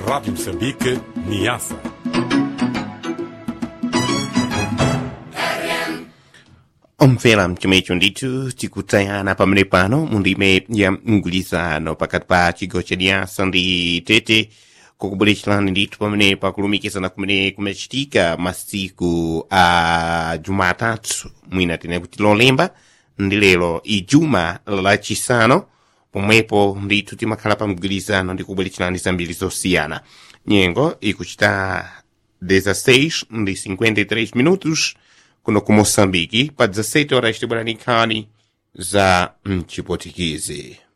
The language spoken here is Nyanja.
Rádio Moçambique, Niassa. omvera mchomwecho ndithu tikutayana pamene pano mu ndime ya mgwirizano pakati pa chigawo cha Niassa ndi tete kukubweretserani ndithu pamene pakulumikizana kumene kumachitika masiku a jumatatu mwina tine kuti lolemba ndi lero ijuma lachisanu pomwepo ndithu timakhala pa mgwirizano ndi kubweretserani zambiri zosiyana nyengo ikuchita 16 ndi 53 minutos kuno ku moçambique pa 17 horas tibwerani nkhani za mchipotikizi